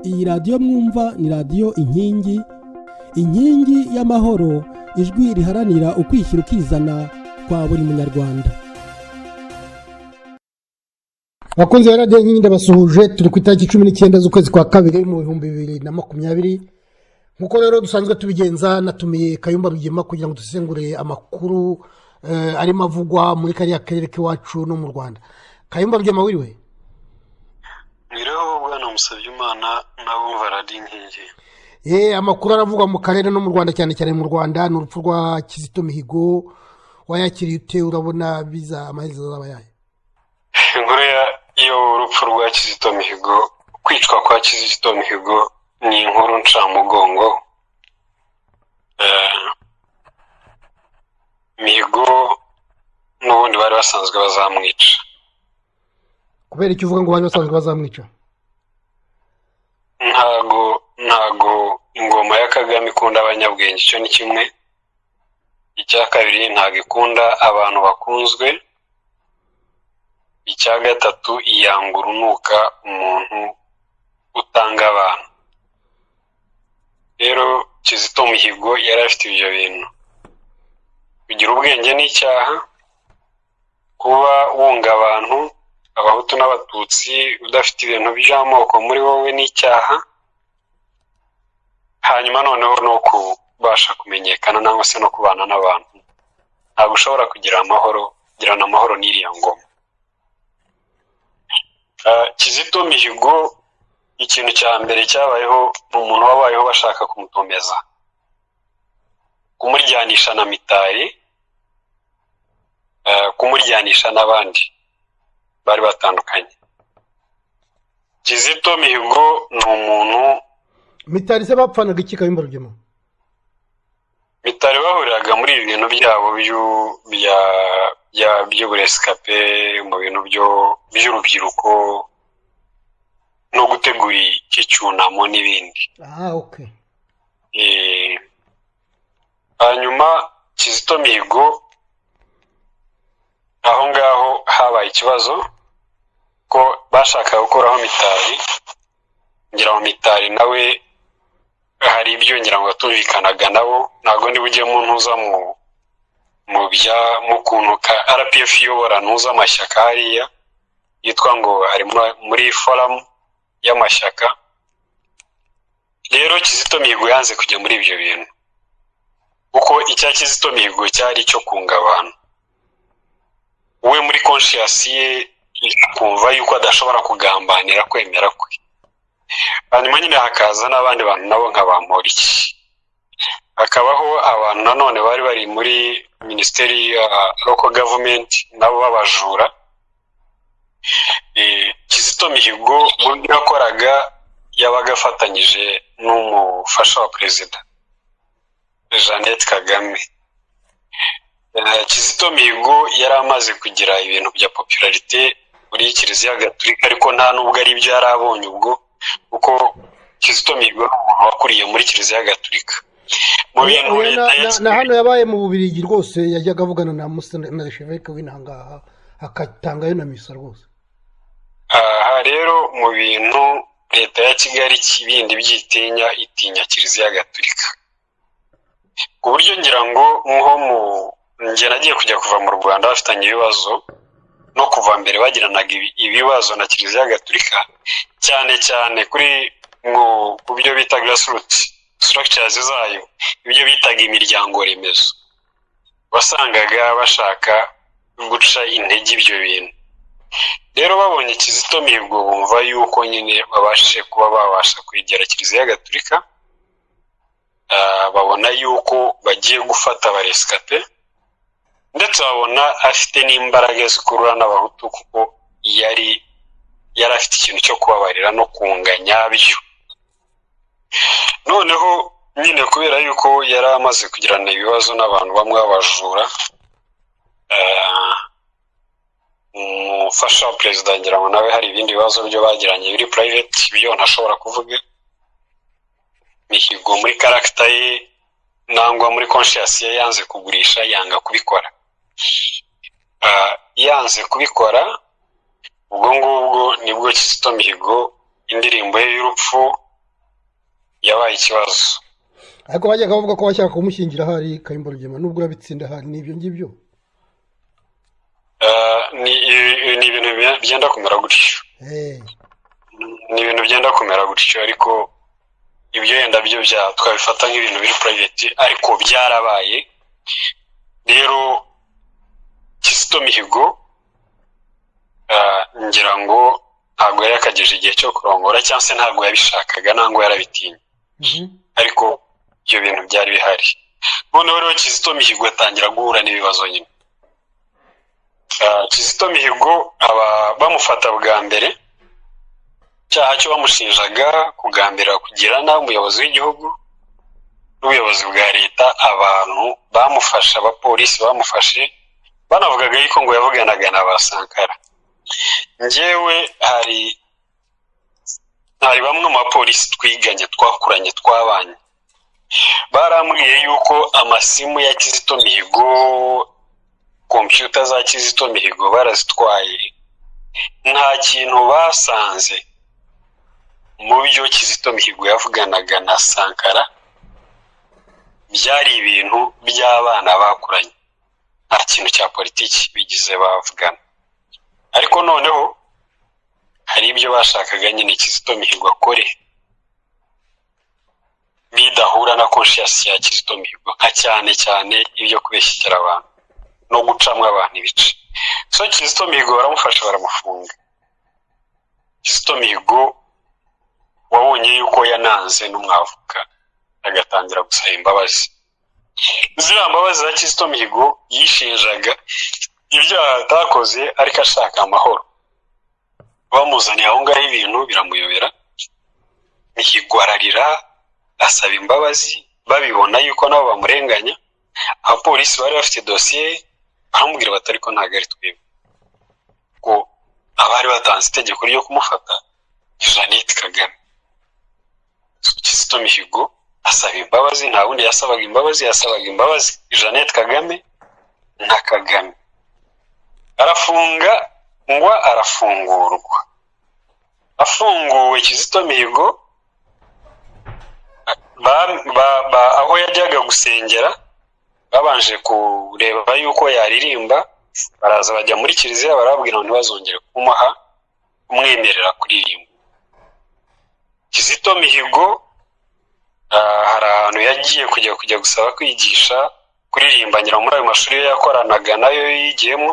iyi radiyo mwumva ni radiyo inkingi inkingi y'amahoro ijwi riharanira ukwishyira ukizana kwa buri munyarwanda abakunzi ba radiyo nkingi ndabasuhuje turi ku itariki cumi n'icyenda z'ukwezi kwa kabiri mu bihumbi bibiri na makumyabiri nk'uko rero dusanzwe tubigenza natumiye kayumba rugema kugira ngo dusesengure amakuru eh, arimo avugwa muri kariya karere k'iwacu no mu rwanda kayumba rugema wiriwe biriho bwana musabye imana n'abumva radiyo inkingi Eh, amakuru aravugwa mu karere no mu rwanda cyane cyane mu rwanda ni urupfu rwa kizito mihigo wayakiriye ute urabona biza amaherezo azaba yayo inkuru ya- y'urupfu rwa kizito mihigo kwicwa kwa kizito mihigo ni inkuru ncamugongo Eh, mihigo n'ubundi bari basanzwe bazamwica kubera icyo uvuga ngo bari basanzwe bazamwica ntago ntago ingoma ya kagame ikunda abanyabwenge icyo ni kimwe icya kabiri ntago ikunda abantu bakunzwe icya gatatu iyanga urunuka umuntu utanga abantu rero kizito mihigo yari afite ibyo bintu kugira ubwenge ni icyaha kuba wunga abantu abahutu n'abatutsi udafite ibintu by'amoko muri wowe n'icyaha hanyuma noneho ni ukubasha kumenyekana nangwa se no kubana n'abantu ntabwo ushobora kugira amahoro kugirana amahoro n'iriya ngoma Ah, kizito mihigo ikintu cya mbere cyabayeho ni umuntu wabayeho bashaka kumutomeza kumuryanisha na mitari ah, kumuryanisha n'abandi bari batandukanye kizito mihigo ni umuntu mitari se bapfanaga iki kayumba rugema bitari bahuriraga muri ibi bintu byabo byu- bya- bya- by'uburesikape mu bintu byo- by'urubyiruko no gutegura icyunamo n'ibindi aha oke Eh, hanyuma kizito mihigo aho ngaho habaye ikibazo ko bashakaga gukuraho mitari ngira ngo mitari nawe hari ibyo ngira ngo yatumvikanaga nabo ntabwo niba ujyemo ntuza mu mu bya mu kuntu ka rpf iyobora ntuza amashyaka hariya yitwa ngo ari muri- muri foramu y'amashyaka rero kizito mihigo yanze kujya muri ibyo bintu kuko icya kizito mihigo cyari icyo kunga abantu we muri konshiyasi ye kumva yuko adashobora kugambanira kwemera kwe hanyuma nyine hakaza n'abandi bantu nabo nka ba moriki hakabaho abantu nanone bari bari muri minisiteri ya loko gavumenti nabo b'abajura Eh, kizito mihigo mu byo yakoraga yabaga afatanyije n'umufasha wa perezida jeannette kagame Eh, kizito mihigo yari amaze kugira ibintu bya popularite muri kiliziya gatulika ariko nta n'ubwo ari ibyo yari abonye ubwo kuko kizito mihigo ni umuntu wakuriye muri kiliziya gatulika mu bintu Uyu na- leta na- na hano yasigaye yabaye mu bubirigi rwose yajyaga avugana na musitani na sheveke w'intangaha akatangayo na misa rwose aha rero mu bintu leta ya kigali kibindi byitinya itinya kiliziya gatulika ku buryo ngira ngo nko mu njye nagiye kujya kuva mu rwanda bafitanye ibibazo no kuva mbere bagiranaga ibi- ibibazo na kiliziya gatulika cyane cyane kuri mu ku byo bita grassroots structures zayo ibyo bitaga imiryango remezo wasangaga bashaka guca intege ibyo bintu rero babonye kizito mihigo bumva yuko nyine babashe kuba babasha kwegera kiliziya gatulika Ah, babona yuko bagiye gufata abaresikape ndetse babona afite n'imbaraga zikurura n'abahutu kuko yari yari afite ikintu cyo kubabarira no kunga nyabyo noneho nyine kubera yuko yari amaze kugirana ibibazo n'abantu bamwe b'abajura ah, umufasha wa perezida ngira ngo nawe hari ibindi bibazo byo bagiranye biri private ibyo ntashobora kuvuga mihigo muri karagita ye nangwa muri konshiyasi ye yanze kugurisha yanga kubikora Ah, yanze kubikora ubwo ngubwo nibwo kizito mihigo indirimbo ye y'urupfu yabaye ikibazo ariko bajyaga bavuga ko bashaka kumushyingira ahari kayumba rugema nubwo urabitsinda ahari ni ibyo ngibyo Eh, ni ni ibintu bya- byenda kumera gutyo Eh, ni ibintu byenda kumera gutyo ariko ibyo yenda byo bya twabifata nk'ibintu biri private ariko byarabaye rero Kizito Mihigo ah, ngira ngo ntabwo yari yakageje igihe cyo kurongora cyangwa se ntabwo yabishakaga ntabwo yarabitinye mhm. ariko ibyo bintu byari bihari noneho rero Kizito Mihigo atangira guhura n'ibibazo nyine Ah, Kizito Mihigo aba bamufata bwa mbere icyaha cyo bamushinjaga kugambirira kugira nabi umuyobozi w'igihugu n'ubuyobozi bwa leta abantu bamufashe abapolisi bamufashe banavugaga yuko ngo yavuganaga na ba sankara njyewe hari hari bamwe mu bapolisi twiganye twakuranye twabanye barambwiye yuko amasimu ya kizito mihigo kompiyuta za kizito mihigo barazitwaye nta kintu basanze mu byo kizito mihigo yavuganaga na sankara byari ibintu by'abana bakuranye nta kintu cya politiki bigize bavugana ariko noneho hari ibyo bashakaga nyine kizito mihigo akore bidahura na konshiyasi ya kizito mihigo nka cyane cyane ibyo kubeshyikira abantu no gucamo abantu ibice so kizito mihigo baramufasha baramufunga kizito mihigo wabonye yuko yananze n'umwavuka agatangira gusaba imbabazi ziriya mbabazi za kizito mihigo yishinjaga ibyaha atakoze ariko ashaka amahoro bamuzaniye aho ngaho ibintu biramuyobera mihigo ararira asaba imbabazi babibona yuko nabo bamurenganya abapolisi bari bafite dosiye baramubwira bati ariko ntabwo ari twebwe ko abari batanze itegeko ryo kumufata ni Jeannette Kagame Kizito Mihigo asaba imbabazi nta wundi yasabaga imbabazi yasabaga imbabazi Jeannette Kagame na Kagame arafunga ngwa arafungurwa afunguwe Kizito Mihigo ba- ba- ba- aho yajyaga gusengera babanje kureba yuko yaririmba baraza bajya muri kiliziya barababwira ngo ntibazongere kumuha kumwemerera kuririmba kizito mihigo ah, hari ahantu yagiye kujya kujya gusaba kwigisha kuririmbanyira muri ayo mashuri ye yakoranaga nayo yigiyemo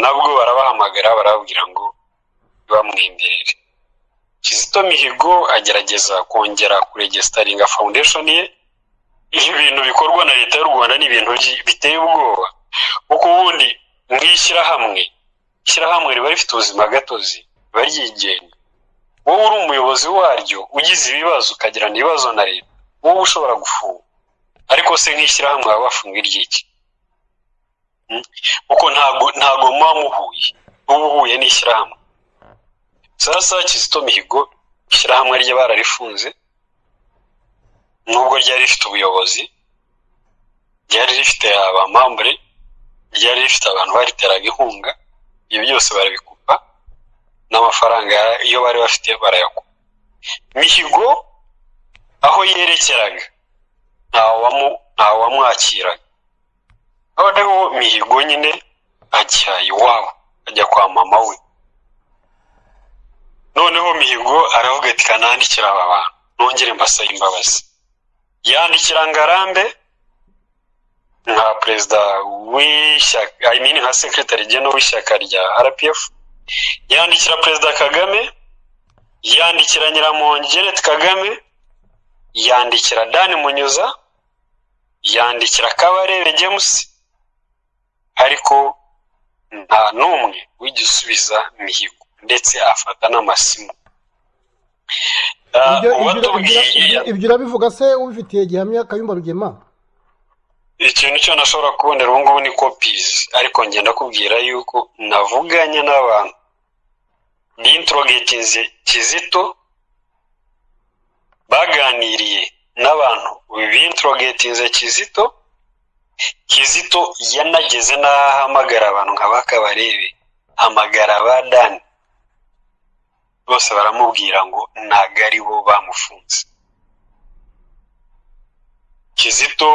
nabwo barabahamagara barababwira ngo ntibamwemerere kizito mihigo agerageza kongera kuregesitaringa foundation ye ibi bintu bikorwa na leta y'u rwanda ni ibintu byi- biteye ubwoba kuko ubundi mu ishyirahamwe ishyirahamwe riba rifite ubuzima gatozi riba ryigenga wowe uri umuyobozi waryo ugize ibibazo ukagirana ibibazo na leta wowe ushobora gufunga ariko se nk'ishyirahamwe baba bafunga iry'iki Hmm? kuko ntago ntago muba muhuye uba uhuye n'ishyirahamwe sasa kizito mihigo ishyirahamwe rye bararifunze nubwo ryari rifite ubuyobozi ryari rifite abamambure ryari rifite abantu bariteraga inkunga ibyo byose barabikupa n'amafaranga iyo bari bafite barayakupa mihigo aho yerekeraga ntawamu- ntawamwakiraga noneho mihigo nyine ajya iwabo ajya kwa mama we noneho mihigo aravuga ati kanandikira aba bantu nongere mbasabe imbabazi yandikira ngarambe nka perezida w'ishyaka I mean nka sekretari jeno w'ishyaka rya rpf yandikira perezida kagame yandikira nyiramongi jeanette kagame yandikira dan munyuza yandikira kabarebe james ariko nta n'umwe wigeze usubiza mihigo ndetse afata n'amasimu Ibyo- Ah, ibyo- uwatubwiye ibyo- ibyo urabivuga se ubifitiye gihamya kayumba rugema ikintu cyo nashobora kubonera ubu ngubu ni kopizi ariko njye ndakubwira yuko navuganye n'abantu bintrogetinze kizito baganiriye n'abantu bintrogetinze kizito kizito yanageze n'aho ahamagara abantu nka bakabarebe hamagara ba dani bose baramubwira ngo ntabwo ari bo bamufunze kizito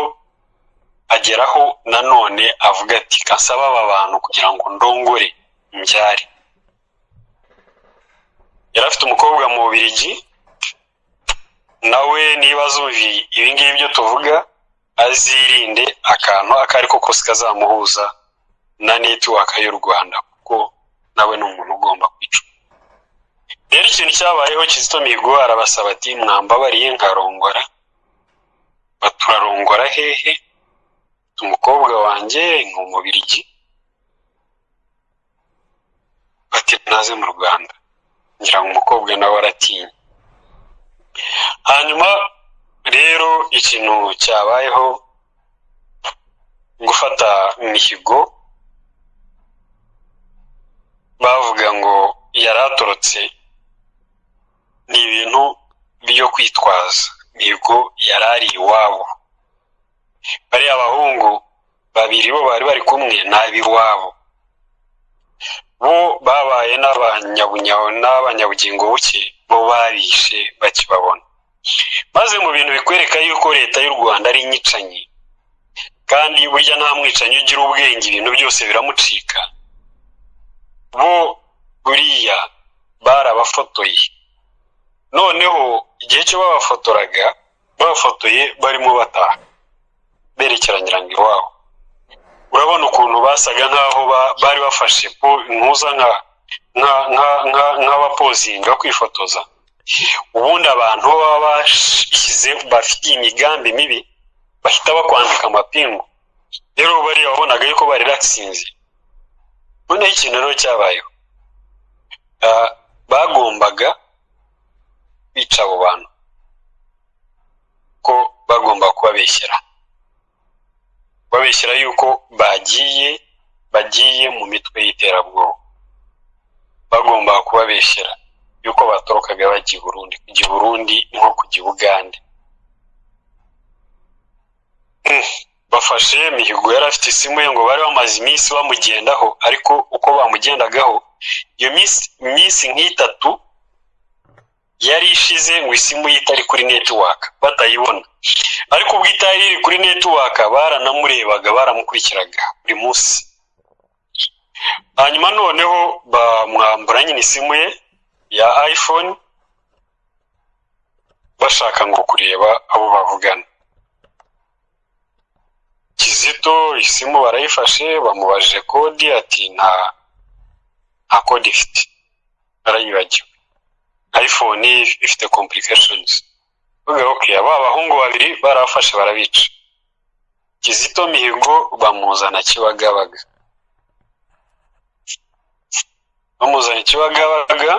ageraho nanone avuga ati kasaba aba bantu kugira ngo ndongore mbyare yari afite umukobwa mu bubirigi nawe niba azumva ibingibi byo tuvuga azirinde akantu ako ari ko kose kazamuhuza na netiwaka y'u rwanda kuko nawe ni umuntu ugomba kwica rero ikintu cyabayeho kizito mihigo arabasaba ati mwambabariye nkarongora baturarongora hehe umukobwa wanjye ni umubirigi bati naze mu rwanda ngira ngo umukobwa nawe aratinya hanyuma rero ikintu cyabayeho gufata mihigo bavuga ngo yari atorotse ni ibintu byo kwitwaza mihigo yari ari iwabo bariya bahungu babiri bo bari bari kumwe ni ab'iwabo bo babaye n'abanyabunyabo n'abanyabugingo buke bo babishe bakibabona maze mu bintu bikwereka yuko leta y'u rwanda ari inyicanyi kandi burya nta mwicanyi ugira ubwenge ibintu byose biramucika bo buriya barabafotoye noneho igihe cyo babafotoraga babafotoye barimo bataha berekeranyirango iwabo urabona ukuntu basaga nk'aho bari bafashe impuza nk'abapozinga kwifotoza ubundi abantu baba bashyize bafite imigambi mibi bahita bakwambika amapingu rero bariya wabonaga yuko bari ratsinze noneho ikintu rero cyabayeho bagombaga bica abo bantu ko bagomba kubabeshyera babeshyira yuko bagiye bagiye mu mitwe y'iterabwoba bagomba kubabeshyira yuko batorokaga bajya i burundi kujya i burundi nko kujya i bugande bafashe mihigo yari afite isimu ye ngo bari bamaze iminsi bamugendaho ariko uko bamugendagaho iyo minsi nk'itatu yari ishize ngo isimu ye itari kuri netiwaka batayibona ariko ubwo itari iri kuri netiwaka baranamurebaga baramukurikiraga buri munsi hanyuma noneho bamwambura nyine isimu ye ya iphone bashaka ngo kureba abo bavugana kizito isimu barayifashe bamubajije kodi ati nta nta kode ifite barayibagiwe iphone ifite complications bavuga aba abahungu babiri barabafashe barabica kizito mihigo bamuzana kibagabaga bamuzana kibagabaga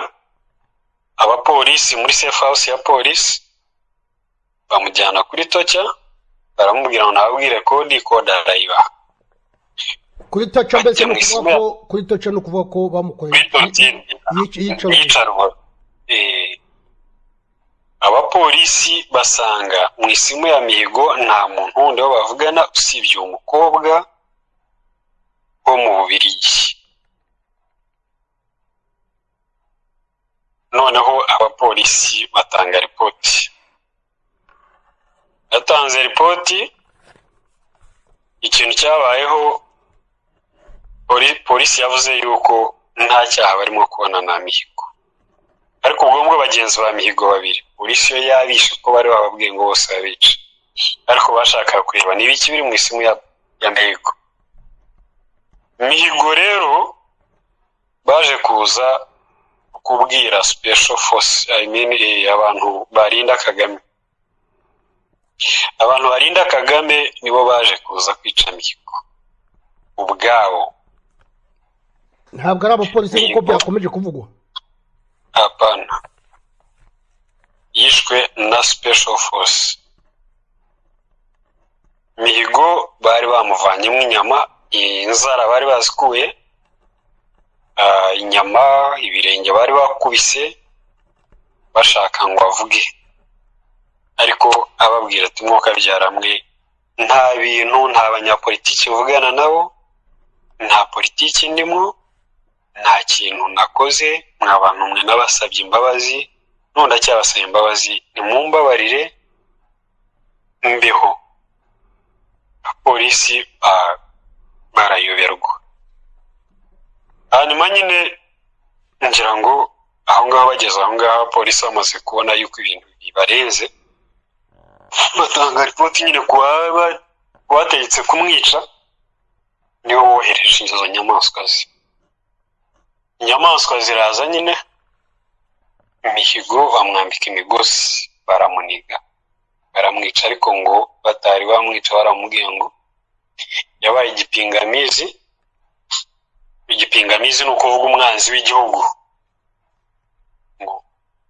abapolisi muri safe house ya polisi bamujyana kuri toca baramubwira ngo nababwire kodi kode arayibaha kuri toca mbese ni ukuvuga ko kuri toca ni ukuvuga ko bamukoreye iyicarwa abapolisi basanga mu isimu ya mihigo nta muntu wundi wo bavugana usibye uwo mukobwa wo mu bubirigi noneho abapolisi batanga ripoti yatanze ripoti ikintu cyabayeho polisi yavuze yuko nta cyaha barimo kubona na mihigo ariko ubwo ngubwo bagenzi ba mihigo babiri polisi yo yabishe kuko bari bababwiye ngo bose babice ariko bashaka kureba ni ibiki biri mu isimu ya mihigo mihigo rero baje kuza kubwira special force i mean abantu barinda kagame abantu barinda kagame nibo baje kuza kwica mihigo ubwabo ntabwo ari abapolisi kuko byakomeje kuvugwa apana yishwe na special force mihigo bari bamuvanyemo inyama inzara bari bazikuye inyama ibirenge bari bakubise bashaka ngo avuge ariko ababwira ati mwuka byaramwe nta bintu nta banyapolitiki mvugana nabo nta politiki ndimo nta kintu nakoze mwabantu mwe nabasabye imbabazi none ndacyabasaba imbabazi nimumbabarire mbeho abapolisi ba- barayoberwa hanyuma nyine ngira ngo aho ngaho bageze aho ngaho abapolisi bamaze kubona yuko ibintu bibarenze batanga ripoti nyine ku waba- ku wategetse kumwica niwe wohereje izo nyamaswa ze inyamaswa ziraza nyine imihigo bamwambika imigozi baramuniga baramwica ariko ngo batari bamwica baramubwiye ngo yabaye igipingamizi igipingamizi ni ukuvuga umwanzi w'igihugu ngo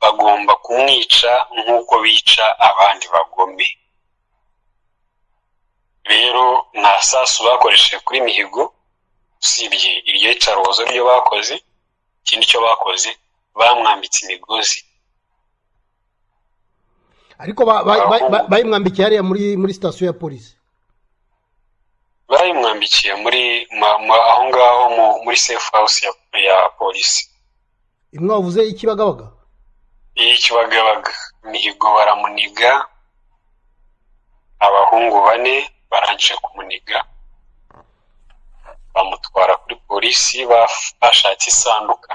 bagomba kumwica nk'uko bica abandi bagome rero nta sasu bakoresheje kuri mihigo usibye iryo icarubozo ryo bakoze ikindi cyo bakoze bamwambitse imigozi ariko ba- ba- ba- ba- bayimwambikiye hariya muri muri sitasiyo ya polisi bayimwambikiye muri ma- ma- aho ngaho mu- muri safe house ya, ya polisi imwavuze y'ikibagabaga y'ikibagabaga mihigo baramuniga abahungu bane barangije kumuniga bamutwara kuri polisi baf- bashatse isanduka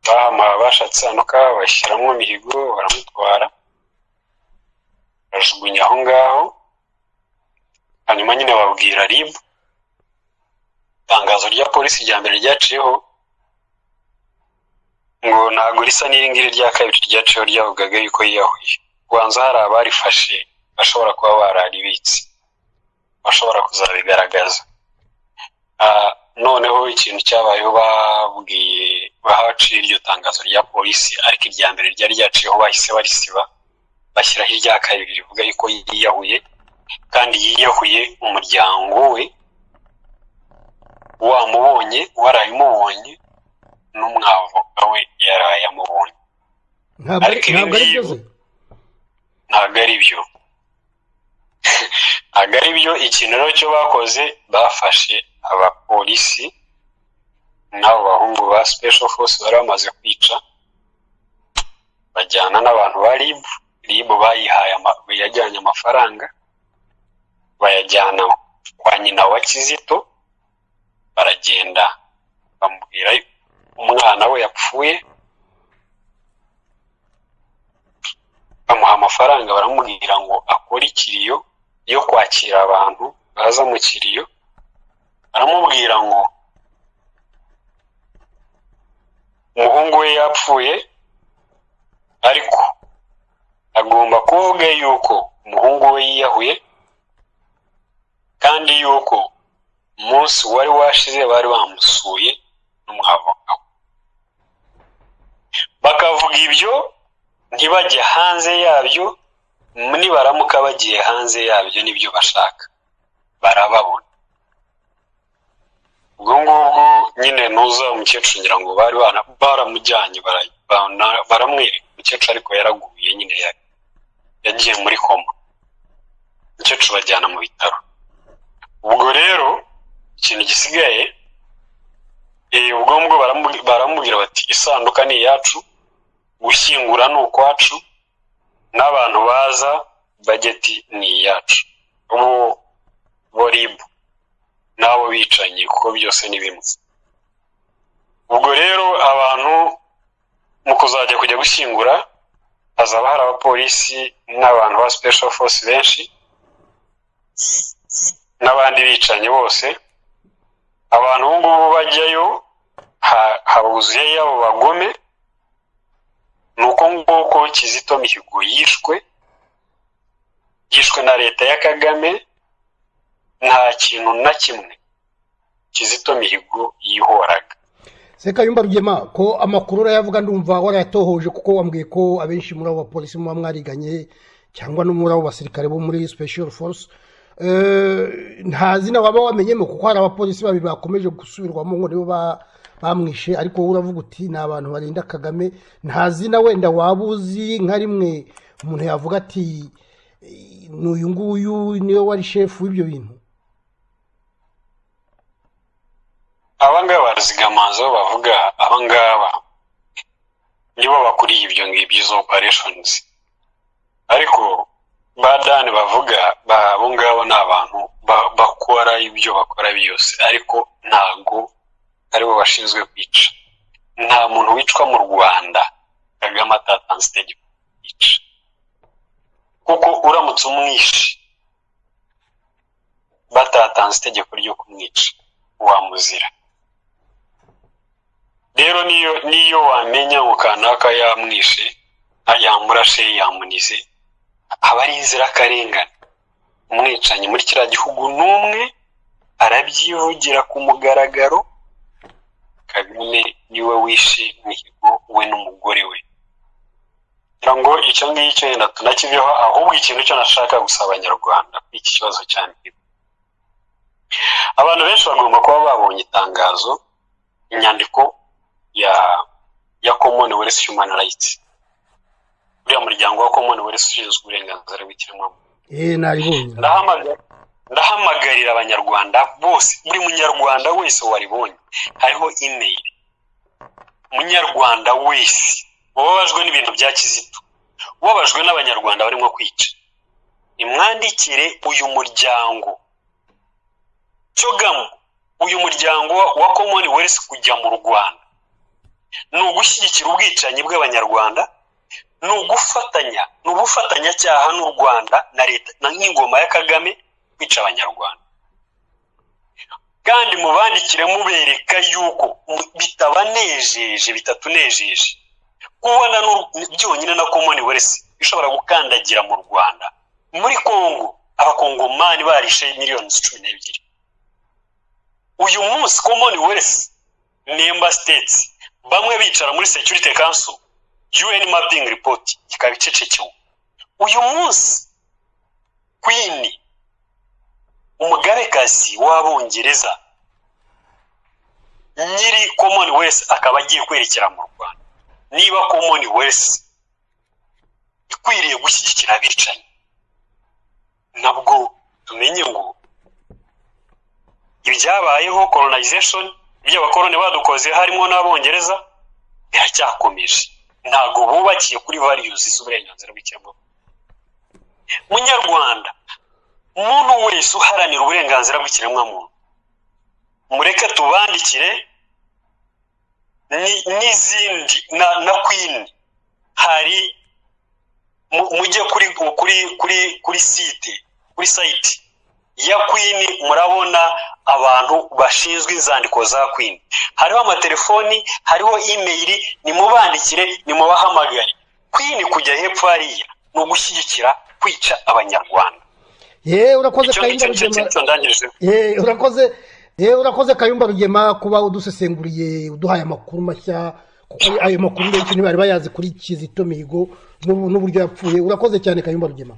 bahama bashatse isanduka bashyiramo mihigo baramutwara bajugunya aho ngaho hanyuma nyine babwira rib itangazo rya polisi rya mbere ryaciyeho ngo ntabwo risa n'iringiri rya kabiri ryaciyeho ryavugaga yuko yiyahuye kubanza hari abarifashe bashobora kuba bararibitse bashobora kuzabigaragaza Ah, noneho ikintu cyabayeho babwiye bahaciye iryo tangazo rya polisi ariko irya mbere ryari ryaciyeho bahise barisiba bashyiraho irya kabiri rivuga yuko yiyahuye kandi yiyahuye umuryango we wamubonye warayimubonye n'umwavoka we yaraye amubonye ntabwo ari Ariko ibi ntabwo ari ngibi- byo se ntabwo ari byo ntabwo ari byo ikintu rero cyo bakoze bafashe abapolisi n'abo bahungu ba special force bari bamaze kwica bajyana n'abantu ba rib rib bayihaye ama- yajyanye amafaranga bayajyana kwa nyina wa kizito baragenda bamubwira umwana we yapfuye bamuha amafaranga baramubwira ngo akore ikiriyo yo kwakira abantu baza mu kiriyo baramubwira ngo umuhungu we yapfuye ariko agomba kuvuga yuko umuhungu we yiyahuye kandi yuko umunsi wari washize bari bamusuye n'umwavoka we bakavuga ibyo ntibajye hanze yabyo nibaramuka bagiye hanze yabyo nibyo bashaka barababona ubwo ngubwo nyine ntuza umukecuru ngira ngo bari bara- baramujyanye bara- bara- baramwereka umukecuru ariko yaraguye nyine ya- yagiye muri koma umukecuru bajyana mu bitaro ubwo rero ikintu gisigaye eh, ubwo ngubwo baramu- baramubwira bati isanduka ni iyacu gushyingura ni ukwacu n'abantu baza bageti ni iyacu bo bo ribu n'abo bicanyi kuko byose ni bimwe ubwo rero abantu mu kuzajya kujya gushyingura hazaba hari abapolisi n'abantu ba special force benshi n'abandi bicanyi bose abantu ubu ngubu bajyayo ha- habuzuyeyo abo bagome ni uko nguko kizito mihigo yishwe yishwe na leta ya kagame nta kintu na kimwe kizito mihigo yihoraga se kayumba rugema ko amakuru urayavuga ndumva warayatohoje kuko wambwiye ko abenshi muri abo bapolisi muba mwariganye cyangwa no muri abo basirikare bo muri special force Eh, nta zina waba wamenyemo kuko hari abapolisi babiri bakomeje gusubirwamo ngo nibo ba- bamwishe ariko wowe uravuga uti ni abantu barinda kagame nta zina wenda waba uzi nka rimwe umuntu yavuga ati "Eh, ni uyu nguyu niwe wari shefu w'ibyo bintu abangaba barazigamanza aho bavuga abangaba nibo bakuriye ibyo ngibyo izo operations ariko ba dani bavuga abo ngabo ni abantu bakora ibyo bakora byose ariko ntabwo aribo bashinzwe kwica nta muntu wicwa mu rwanda kagame atatanze itegeko yica kuko uramutse umwishe batatanze itegeko ryo kumwica wamuzira rero niyo niyo wamenya ngo kanaka yamwishe yamurashe yamunize aba ari inzirakarengane umwicanyi muri kiriya gihugu n'umwe arabyivugira ku mugaragaro kagame niwe wishe mihigo we n'umugore we kugira ngo icyo ngicyo yenda tunakiveho ahubwo ikintu cyo nashaka gusaba abanyarwanda kuri iki kibazo cya mihigo abantu benshi bagomba kuba babonye itangazo inyandiko ya ya commonwealth human rights uriya muryango wa commonwealth ushinzwe uburenganzira bw'ikiremwamuntu eh naribonye ndahamagarira abanyarwanda bose buri munyarwanda wese waribonye hariho imeri umunyarwanda wese ubabajwe n'ibintu bya kizito ubabajwe n'abanyarwanda barimo kwica nimwandikire uyu muryango cyogamu uyu muryango wa commonwealth kujya mu rwanda ni ugushyigikira ubwicanyi bw'abanyarwanda ni ugufatanya ni ubufatanyacyaha n'u rwanda na leta nk'ingoma ya kagame kwica abanyarwanda kandi mubandikire mubereka yuko bitabanejeje bitatunejeje kubona byonyine na commonwealth ishobora gukandagira mu rwanda muri congo abakongomani barishe miliyoni cumi n'ebyiri uyu munsi commonwealth member states bamwe bicara muri security council un mapping report ikaba icecekewe uyu munsi queen umugabekazi w'abongereza nyiri commonwealth akaba agiye kwerekera mu rwanda niba commonwealth ikwiriye gushyigikira abicanyi nabwo tumenye ngo ibyabayeho colonization by'abakoloni badukoze harimo n'abongereza biracyakomeje ntabwo bubakiye kuri values z'uburenganzira bw'ikiremwamuntu munyarwanda umuntu wese uharanira uburenganzira bw'ikiremwamuntu mureke tubandikire n'izindi na na kwini hari mujye kuri kuri kuri kuri site kuri site ya kwini murabona abantu bashinzwe inzandiko za kwini hariho amatelefoni hariho imeyiri nimubandikire nimubahamagare kwini kujya hepfo hariya ni ugushyigikira kwica abanyarwanda yewe urakoze icyo kayumba ngicyo nicyo rugema cyo ndangije yewe urakoze yewe urakoze kayumba rugema kuba udusesenguriye uduhaye amakuru mashya kuko ayo makuru benshi ntibari bayazi kuri kizito mihigo n'ubu- n'uburyo yapfuye urakoze cyane kayumba rugema